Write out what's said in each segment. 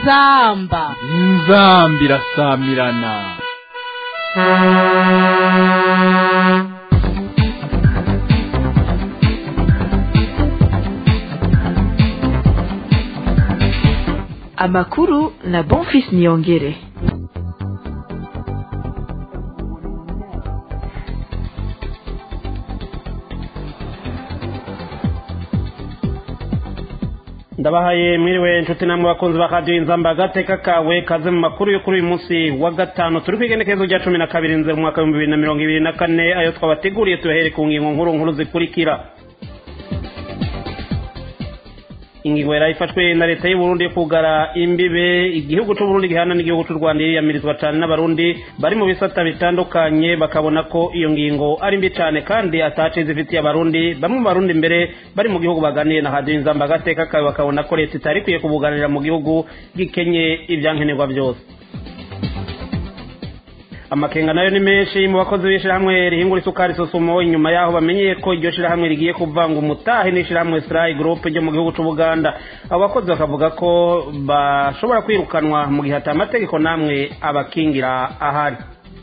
inzamba inzamba irasamirana amakuru na bonfis niyongere ndabahaye mwiriwe inshuti namwe bakunzi ba radiyo inzamba agateka kawe kaze mu makuru yo kuri uyu munsi wa gatanu turi ku igenekerezo rya cumi na kabiri nzeri umwaka w'ibihumbi bibiri na mirongo ibiri na kane ayo twabateguriye tubahere ku ngingo nkuru nkuru zikurikira ingingo yari ifashwe na leta y'u Burundi yo kugara imbibe igihugu cy'u Burundi gihana n'igihugu cy'u Rwanda yiyamirizwa cyane n'abarundi bari mu bisata bitandukanye bakabona ko iyo ngingo ari mbi cyane kandi atace zifitiye abarundi bamwe mu barundi mbere bari mu gihugu baganiye na hadiyo inzamba agateka kawe bakabona ko leta itari ikwiye kubuganira mu gihugu gikenye ibyankenerwa byose amakenga nayo ni menshi mu bakozi b'ishyirahamwe rihingura isukari sosomo inyuma yaho bamenyeye ko iryo shyirahamwe rigiye kuvanga umutahe n'ishyirahamwe sirayi gurupe ryo mu gihugu cy'ubuganda abo bakozi bakavuga ko bashobora kwirukanwa mu gihe amategeko namwe abakingira ahari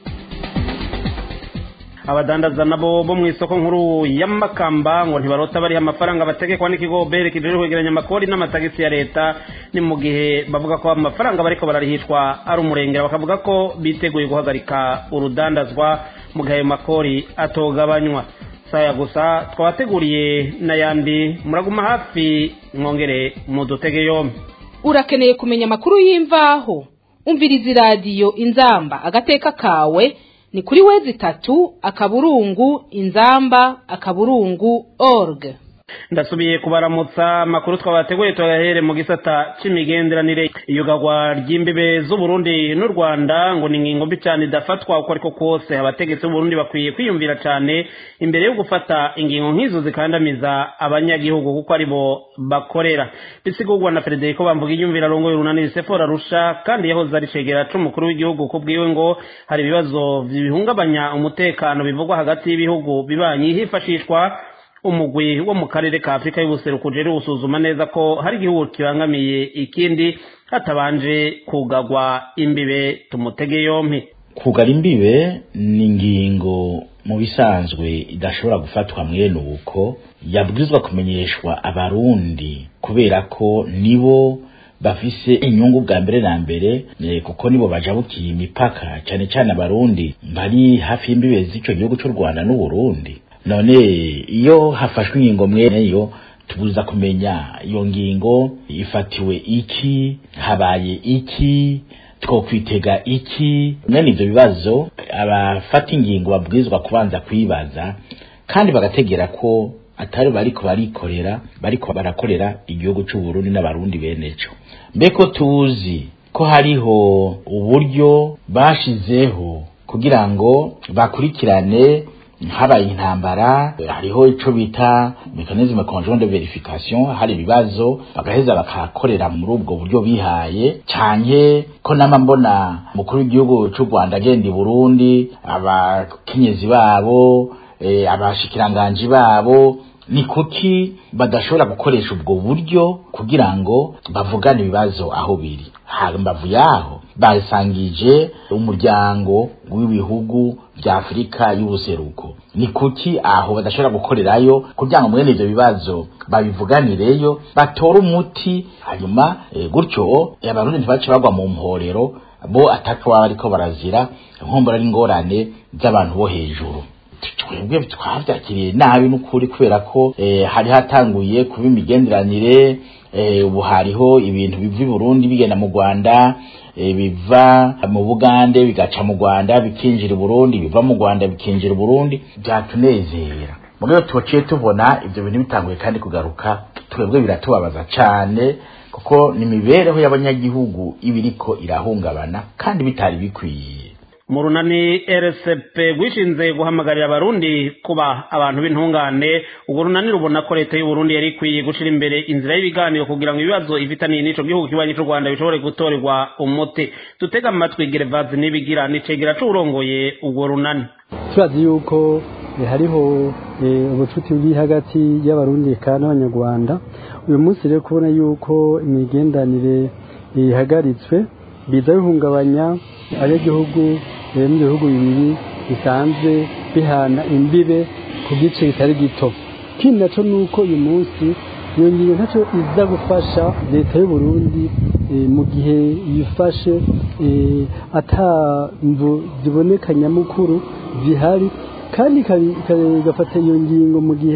abadandaza nabo bo mu isoko nkuru y'amakamba ngo ntibarota bariho amafaranga bategekwa n'ikigo bere kijeje kwegeranya amakori n'amatagisi ya leta ni mu gihe bavuga ko amafaranga bariko bararihishwa ari umurengera bakavuga ko biteguye guhagarika urudandazwa mu gihe ayo makori atogabanywa saya gusa twabateguriye n'ayandi muraguma hafi mwongere mudutege yombi urakeneye kumenya amakuru y'imvaho umviriza iradiyo inzamba agateka kawe ni kuri wezi itatu akaburungu inzamba akaburungu org ndasubiye kubaramutsa amakuru twabateguye tuyahere mu gisata c'imigenderanire iyugagwa ry'imbibe z'uburundi n'u rwanda ngo ni ingingo mbi cyane idafatwa uko ariko kose abategetsi b'uburundi bakwiye kwiyumvira cyane imbere yo gufata ingingo nk'izo zikandamiza abanyagihugu kuko aribo bakorera bisigurwa na frederico bamvuga iyumvira rongoye urunani sefora rusha kandi yahoze ari cegera c'umukuru w'igihugu kubwiwe ngo hari ibibazo bihungabanya umutekano bivugwa hagati y'ibihugu bibanyi hifashishwa umugwi wo mu karere ka afurika y'ubuseruko ujere gusuzuma neza ko hari igihugu kibangamiye ikindi hatabanje kugagwa imbibe tumutege yompi kugara imbibe ni ingingo mu bisanzwe idashobora gufatwa mwene uko yabwirizwa kumenyeshwa abarundi kubera ko nibo bafise inyungu bwa mbere na mbere kuko nibo bajabukiye imipaka cyane cyane abarundi bari hafi y'imbibe z'ico gihugu cy'u rwanda n'uburundi none iyo hafashwe ingingo mweneyo tubuza kumenya iyo ngingo ifatiwe iki habaye iki twokwitega iki mwene ivyo bibazo abafata ingingo babwirizwa kubanza kwibaza kandi bagategera ko atari bariko barikorera bariko barakorera igihugu c'uburundi n'abarundi beneco mbeko tuzi ko hariho uburyo bashizeho kugira ngo bakurikirane habaye intambara hariho ico bita mechanisme conjoint de verification hari ibibazo bagaheza bakakorera muri ubwo buryo bihaye canke ko nama mbona mukuru w'igihugu c'u Rwanda agenda i Burundi abakenyezi babo e, abashikiranganji babo ni kuki badashobora gukoresha ubwo buryo kugira ngo bavugane ibibazo aho biri hambavu yaho basangije umuryango w'ibihugu vya Afurika y'ubuseruko ni kuki aho badashobora gukorerayo kugira ngo mwene ivyo bibazo babivuganireyo batore umuti hanyuma e, gutyo abarundi ntibace bagwa mu mporero bo atatu baba bariko barazira nkombora n'ingorane z'abantu bo hejuru twebwe twavyakiriye nabi n'ukuri kubera ko eh, hari hatanguye kuba imigenderanire eh, ubu hariho ibintu biva i Burundi bigenda mu Rwanda eh, biva mu Bugande bigaca mu Rwanda bikinjira i Burundi biva mu Rwanda bikinjira i Burundi byatunezera mugabo tuciye tubona ivyo bintu bitanguye kandi kugaruka twebwe biratubabaza cane kuko ni imibereho y'abanyagihugu ibiriko irahungabana kandi bitari bikwiye mu runani rcp rwishinze guhamagarira abarundi kuba abantu b'intungane urwo runani rubona ko leta y'uburundi yari ikwiye gushyira imbere inzira y'ibiganiro kugira ngo ibibazo ifitaniye n'ico gihugu kibanyi c'u rwanda bishobore gutorerwa umuti dutega amatwi gerevazi n'ibigira nicegera c'uwurongoye urwo runani turazi yuko eh, hariho eh, ubucuti buri hagati y'abarundi kandi n'abanyarwanda uyu munsi rero kubona yuko imigendanire ihagaritswe biza bihungabanya abanyagihugu eh, mu bihugu bibiri bisanzwe bihana imbibe ku gice kitari gito ikindi naco ni uko uyu munsi iyo ngingo ntacyo iza gufasha leta y'u Burundi eh, mu gihe yifashe eh, ata mvu ziboneka nyamukuru zihari kandi ikabi- ika- igafata iyo ngingo mu gihe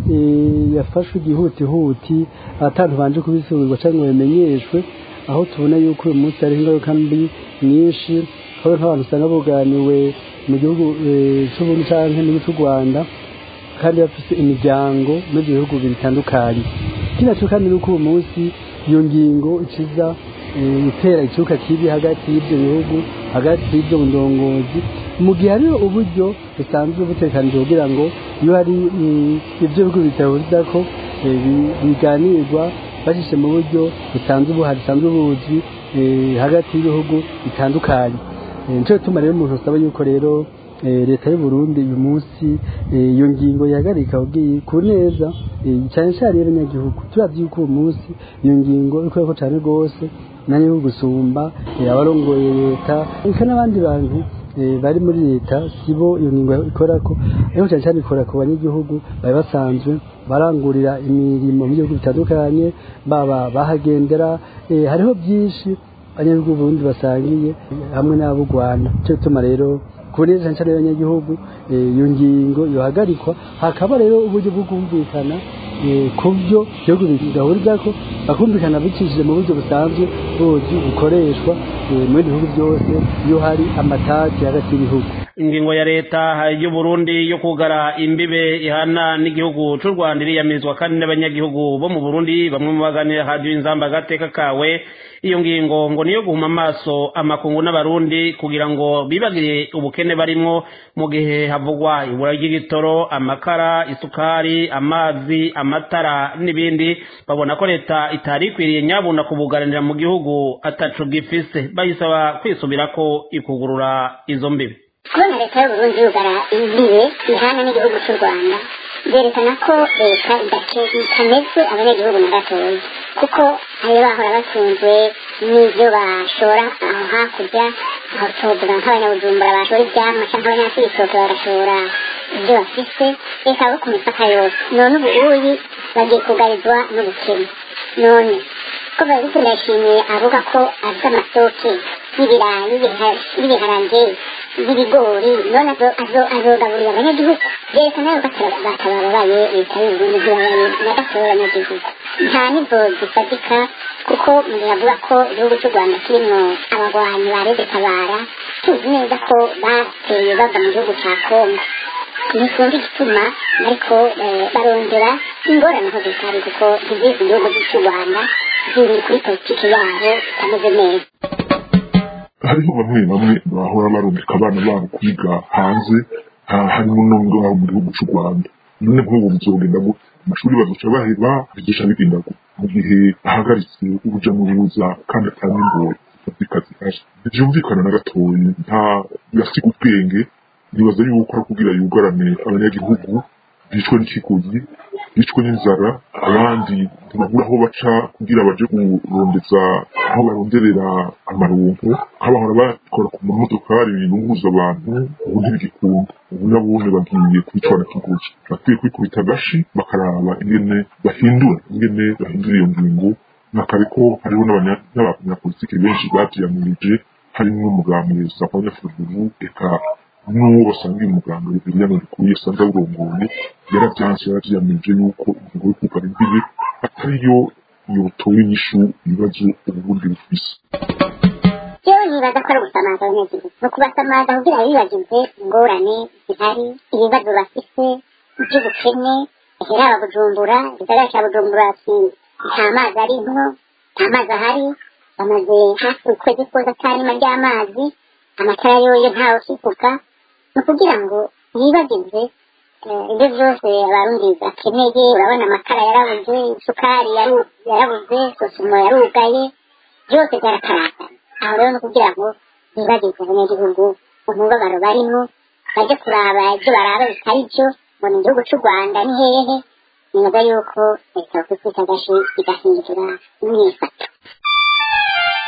eh, yafashwe igihutihuti atantu banje kubisubirwa cyangwa ngo bimenyeshwe aho tubona yuko uyu munsi hari ingaruka mbi nyinshi aho nk'abantu usanga buganiwe mu gihugu eh, c'uburundi canke n'igihugu c'u rwanda kandi bafise imiryango muri ibyo bihugu bitandukanye ikindi naco kandi nuko uwo munsi iyo ngingo ikiza eh, gutera ikibuga kibi hagati y'ibyo bihugu hagati y'ibyo ndongozi mu gihe hariho uburyo busanzwe butekanije kugira ngo iyo hari eh, ibyo bihugu bitahuriza ko eh, bi- biganirwa bashyizwe mu buryo busanzwe buhari busanzwe buzwi eh, hagati y'ibihugu bitandukanye Eh, nico gituma rero umuntu asaba yuko rero eh, leta y'u Burundi uyu munsi eh, iyo ngingo yahagarika ubwiye ku neza eh, cyane cyane y'abanyagihugu turavye yuko uwo munsi iyo ngingo ikoreko cyane rwose nanjye nko gusumba eh, abarongoye leta eka n'abandi bantu eh, bari muri leta sibo iyo ngingo ikorako ariko cyane cyane ikora ku banyagihugu bari basanzwe barangurira imirimo mu bihugu bitandukanye baba bahagendera eh, hariho byinshi abanyagihugu Burundi basangiye hamwe n'abo Rwanda cyo gituma rero ku neza cyane cyane y'abanyagihugu eh, iyo ngingo yohagarikwa hakaba rero uburyo bwo kumvikana eh, ku byo igihugu bigahurizako bakumvikana bicishije mu buryo busanzwe buzwi bukoreshwa eh, mu bindi bihugu byose iyo hari amatati hagati y'ibihugu ingingo ya leta y'u Burundi yo kugara imbibe ihana n'igihugu c'u Rwanda iriyamizwa kandi n'abanyagihugu bo mu Burundi bamwe mu baganira hadiyo inzamba agateka kawe iyo ngingo ngo niyo guhuma amaso amakungu n'abarundi kugira ngo bibagire ubukene barimwo mu gihe havugwa ibura ry'igitoro amakara isukari amazi amatara n'ibindi babona ko leta itari ikwiriye nyabuna kubugaranira mu gihugu ataco gifise bayisaba kwisubirako ikugurura izo mbibe kubona leta y'uburundi yugara imbibe ihana n'igihugu cy'u rwanda byerekana ko leta itameze abanyagihugu na gatoya kuko ayo bahora batunzwe n'ibyo bashora aho hakurya aho tuvuga nk'abanyabujumbura bashora ibyamwa cyangwa abanyafurikoke bagashora ibyo bafise reka bo ku mipaka yose none ubu uyi bagiye kugarizwa n'ubukene none ko bariko ndashimiye avuga ko azi amasoke y'ibirayi n'ibiharage y'ibigori none azogaburira abanyagihugu byerekana yuko batababaye leta y'uburundi ntibabaye na gatoya abanyagihugu nta n'izo zifatika kuko mu gihe avuga ko igihugu cy'u rwanda kirimwo abagwanyi ba rede tabara tuzi neza ko bateye bava mu gihugu cya kongo ntikumva igituma ariko barongera ingorane aho zitari kuko ntizizi igihugu cy'u rwanda ziri kuri politiki yabo itameze neza hariho bamwe bamwe bahora barungika abana babo kwiga hanze harimo n'ubwo mu gihugu cy'u rwanda none nk'ubu bizogenda gute amashuri bazoca baheba bigisha bigenda gute mu gihe ahagaritse uruja n'uruza kandi atanga ingoro zifatika zihari ntibyumvikana na gatoyi nta birasiga ubwenge nibaza yuko ari kugira yugarane abanyagihugu bicwe n'ikiguzi bicwe n'inzara abandi ntibabura aho baca kugira baje kurondeza aho baronderera amaronko nk'abahora bakora ku mamodokari binunguza abantu ubu ntibigikunda ubu nabone bagiye kwicwa na kiguzi bakwiye kwikubita agashi bakaraba ingene bahindura ingene bahindura iyo ngingo nakare ko hariho n'abanyapolitiki benshi bavyiyamirije harimwo umugambi sakanya fururu eka n'uwo basanga uyu muganga Bibiliya Ndikuriye usanga burongoye yaravyanse yaravyiyamirije yuko ingingo yo kugara imbibe atariyo yotoye inyishu ibibazo uburundi bufise yewe nibaza ko ari ugusamaza abanyagihugu ni ukubasamaza kugira bibagize ingorane zihari ibibazo bafise iby'ubukene hera bujumbura igisagara ca bujumbura ati nta mazi arimwo nta mazi ahari bamaze hafi ukwezi kose atarima ry'amazi amatara yoyo ntawe ukivuga ni ukugira ngo yibagize ibyo byose abarundi bakeneye urabona amakara yarabuze isukari yarabuze sosumo yarugaye byose byarakaragana aho rero ni ukugira ngo bibagize abanyagihugu umubabaro barimo bajye kuraba ibyo baraba bitari byo ngo ni igihugu cy'u rwanda ni hehe nibaza yuko leta yokwikubita agashi igahindura imyifato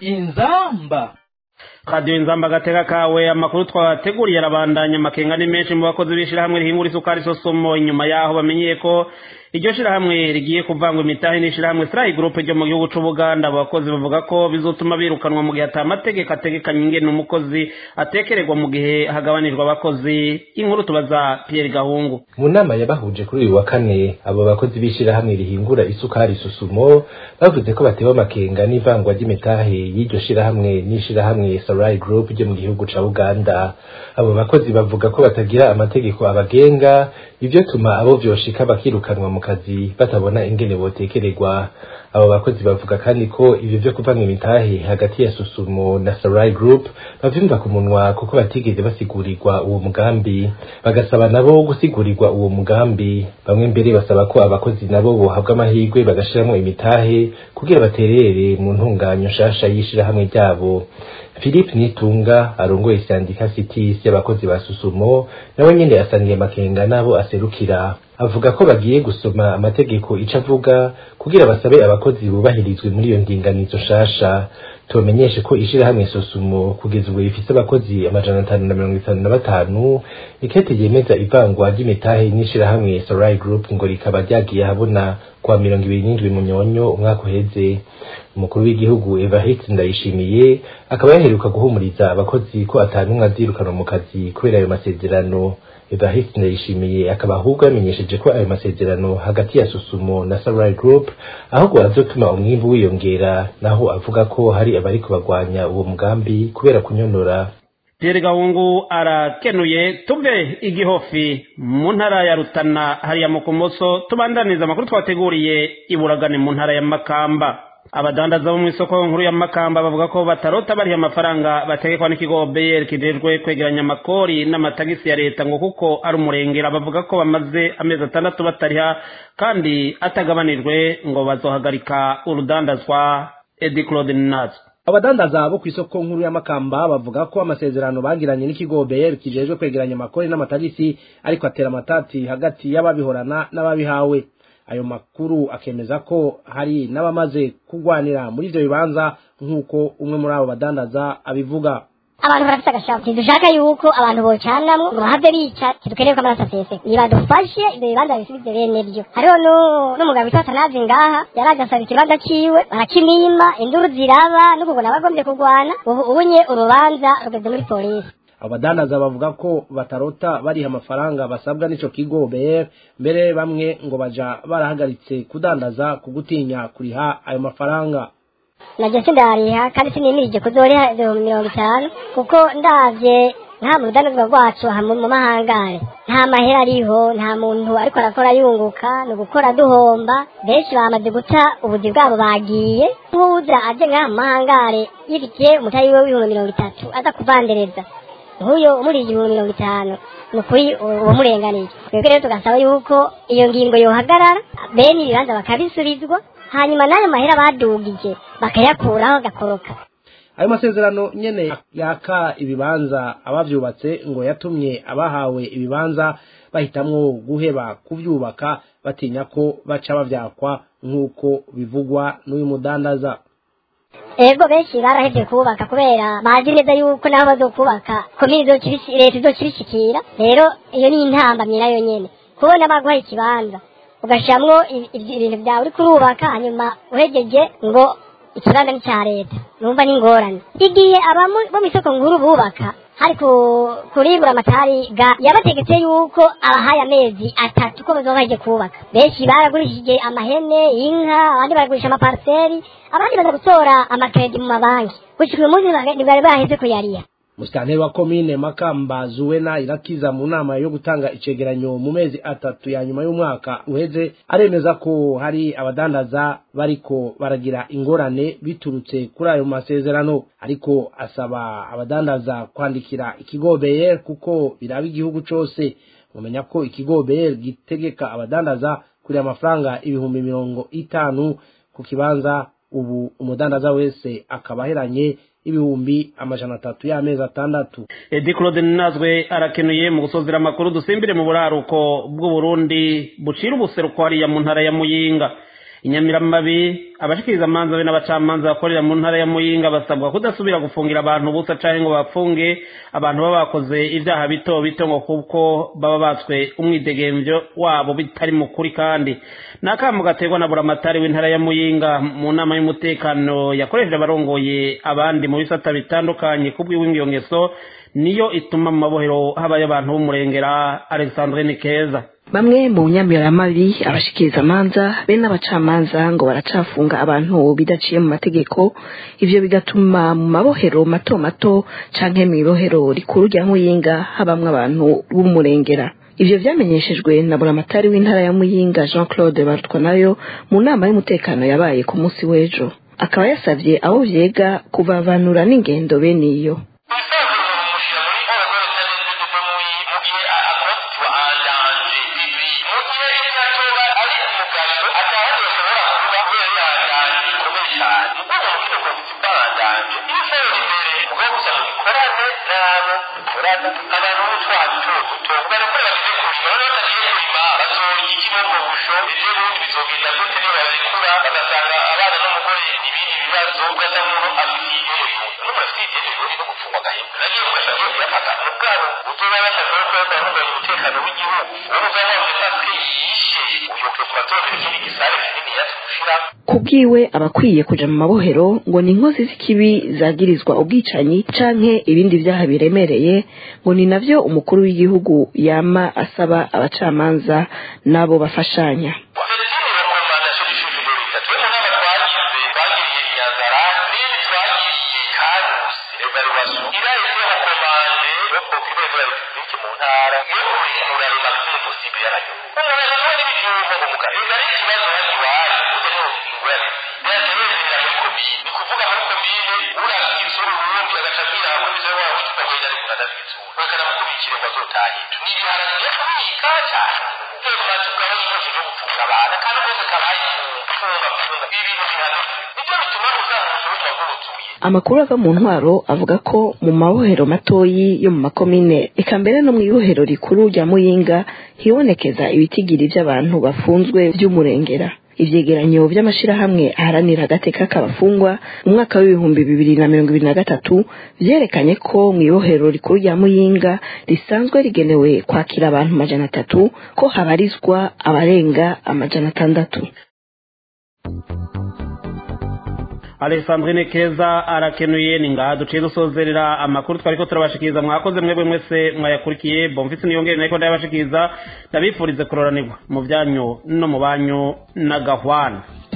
inzamba radiyo inzamba agatega kawe amakuru twateguriye arabandanya amakenga ni menshi mu bakozi b'ishyirahamwe rihingura isukari sosomo inyuma yaho bamenyeye ko iryo shyirahamwe rigiye kuvangwa imitahe n'ishyirahamwe sirayi gurupe ryo mu gihugu c'ubuganda abo bakozi bavuga ko bizotuma birukanwa mu gihe ata amategeko ategekanye ingene umukozi atekererwa mu gihe hagabanijwe abakozi inkuru tubaza pierre gahungu mu nama yabahuje kuri uyu wa kane abo bakozi b'ishyirahamwe rihingura isukari susumo bavuze ko batewe amakenga n'ivangwa ry'imitahe y'iryo shyirahamwe n'ishyirahamwe sarai group ryo mu gihugu ca uganda abo bakozi bavuga ko batagira amategeko abagenga ivyo tuma abo vyoshika bakirukanwa mu kazi batabona ingene botekererwa abo bakozi bavuga kandi ko ivyo vyo kuvanga imitahe hagati ya susumo na sarai group bavyumva ku munwa kuko batigeze basigurirwa uwo mugambi bagasaba nabo gusigurirwa uwo mugambi bamwe mbere basaba ko abakozi nabo bohabwa amahirwe bagashiramwo imitahe kugira baterere mu ntunganyo nshasha y'ishirahamwe ryabo philippe nitunga arongoye sandika citis y'abakozi ba susumo nawe nyene asaniye amakenga n'abo aserukira avuga ko bagiye gusoma amategeko ico avuga kugira basabe abakozi bubahirizwe muri iyo ndinganizo nshasha tumenyeshe ko ishirahamwe sosumo kugeza ubu rifise abakozi amajana atanu na mirongo itanu na batanu ikete yemeza ivangwa ry'imitahe n'ishirahamwe sorai group ngo rikaba ryagiye habona kwa mirongo ibiri n'indwi munyonyo umwaka uheze umukuru w'igihugu evariste ndayishimiye akaba yaheruka guhumuriza abakozi ko atanumwe azirukanwa mu kazi kubera ayo masezerano evariste ndayishimiye akaba ahubwo yamenyesheje ko ayo masezerano hagati ya susumo na sarai group ahubwo azotuma umwimbu wiyongera naho avuga ko hari abariko bagwanya uwo mugambi kubera kunyonora pierre gahungu arakenuye tuve igihofi mu ntara ya rutana hariya mu kumoso tubandaniza amakuru twateguriye iburagane mu ntara ya makamba abadandaza bo mu isoko nkuru ya makamba bavuga ko batarota bariha amafaranga bategekwa n'ikigo br kijejwe kwegeranya amakori n'amatagisi ya leta ngo kuko ari umurengera bavuga ko bamaze amezi atandatu batariha kandi atagabanijwe ngo bazohagarika urudandazwa edi claude nazo abadandaza bo ku isoko nkuru ya makamba bavuga ko amasezerano bagiranye n'ikigo BR kijejwe kwegeranya amakori n'amatagisi ariko atera amatati hagati y'ababihorana n'ababihawe ayo makuru akemeza ko hari n'abamaze kugwanira muri ivyo bibanza nk'uko umwe muri abo badandaza abivuga abantu barafite agashaka ntidushaka yuko abantu bocanamwo ngo bahave bica ntidukeneye ko amaraso aseseka nibadufashe ibyo bibanza bisubize bene byo hariho n'umugabo witwa tanazi ngaha yaraje asaba ikibanza ciwe barakimima induru ziraba n'ukubona abagombye kurwana ubu ubunye urubanza rugeze muri polisi abadandaza bavuga ko batarota bariha amafaranga basabwa n'ico kigo BR mbere bamwe ngo baja barahagaritse kudandaza ku gutinya kuriha ayo mafaranga najye sindariha kandi sinimirije kuzoriha ibihumbi mirongo itanu kuko ndavye nta mu rudandazwa rwacu aha mu mahangare nta mahera ariho nta muntu ariko arakora yunguka ni ugukora duhomba benshi bamaze guta ubuzi bwabo bagiye nk'uwuza aje ngaha mu mahangare yifitiye umutayi we w'ibihumbi mirongo itatu aza kuvandereza nk'uyo umuriye igihumbi mirongo itanu ni ukuri uwamurenganiye twebwe rero tugasaba yuko iyo ngingo yohagarara bene ibibanza bakabisubizwa hanyuma n'ayo mahera badugije bakayakuraho gakoroka ayo masezerano nyene yaka ibibanza abavyubatse ngo yatumye abahawe ibibanza bahitamwo guheba kuvyubaka batinya ko baca bavyakwa nk'uko bivugwa n'uyu mudandaza ego benshi barahevye kubaka kubera bazi neza yuko nabo bazokubaka komini leta izokibishikira rero iyo ni intambamyi nayo nyene kubona baguhaye ikibanza ugashiramwo ibintu vyawe uri kurubaka hanyuma uhegeje ngo ikibanza ni ca leta numva ni ingorane igihe abamu bo mw'isoko nkuru bubaka hari kuribura amatari ga yabategetse yuko abahaye amezi atatu ko bazoba baje kubaka benshi baragurishije amahene inka abandi baragurisha amaparseri abandi baza gutora amakredi mu mabanki gushika uyu munsi ntibari baheze kuyariha musitanteri wa komine makamba zuwena irakiza mu nama yo gutanga icegeranyo mu mezi atatu ya nyuma y'umwaka uheze aremeza ko hari abadandaza bariko baragira ingorane biturutse kuri ayo masezerano ariko asaba abadandaza kwandikira ikigo BR kuko biraba igihugu cose mumenya ko ikigo BR gitegeka abadandaza kuri amafaranga ibihumbi mirongo itanu ku kibanza ubu umudandaza wese akaba aheranye ibihumbi amajana atatu y'amezi atandatu edi claude nazwe arakenuye mu gusozera amakuru dusimbire mu buraruko bw'uburundi bucira ubuseruko hariya mu ntara ya muyinga inyamiramabi abashikiriza amanza be n'abacamanza bakorera mu ntara ya muyinga basabwa kudasubira gufungira abantu ubusa canke ngo bafunge abantu baba bakoze ibyaha bito bito ngo kuko baba batswe umwidegemvyo wabo bitari mukuri kandi ni akamu gaterwa na buramatari w'intara ya muyinga mu nama y'umutekano yakoresheje abarongoye abandi mu bisata bitandukanye kubw'iw'ingiyo ngeso niyo ituma mu mabohero habayo abantu b'umurengera alexandrine keza bamwe mu nyamiramabi abashikiriza amanza be n'abacamanza ngo baracafunga abantu bidaciye mu mategeko ivyo bigatuma mu mabohero mato mato canke mw'ibohero rikuru rya muyinga habamwo abantu b'umurengera ivyo vyamenyeshejwe na buramatari w'intara ya muyinga jean claude barutwa nayo mu nama y'umutekano yabaye ku munsi w'ejo akaba yasavye abo vyega kuvavanura n'ingendo bene iyo kubwiwe abakwiye kuja mu mabohero ngo ni inkozi z'ikibi zagirizwa ubwicanyi canke ibindi vyaha biremereye ngo ni navyo umukuru w'igihugu yama asaba abacamanza n'abo bafashanya amakuru ava mu ntwaro avuga ko mu mabohero matoyi yo mu makomine eka mbere no mu ibohero rikuru rya muyinga hibonekeza ibitigiri vy'abantu bafunzwe vy'umurengera ivyegeranyo vy'amashirahamwe aharanira agateka k'abafungwa mu mwaka w'ibihumbi bibiri na mirongo ibiri na gatatu vyerekanye ko mu ibohero rikuru rya muyinga risanzwe rigenewe kwakira abantu amajana atatu ko habarizwa abarenga amajana atandatu alexandrine keza arakenuye ni ngaha duciye dusozerera amakuru twariko turabashikiriza mwakoze mwebwe mwese mwayakurikiye bomfisi niyongere nariko ndayabashikiriza ndabifurize kuroranirwa mu byanyu no mu banyu na gahwana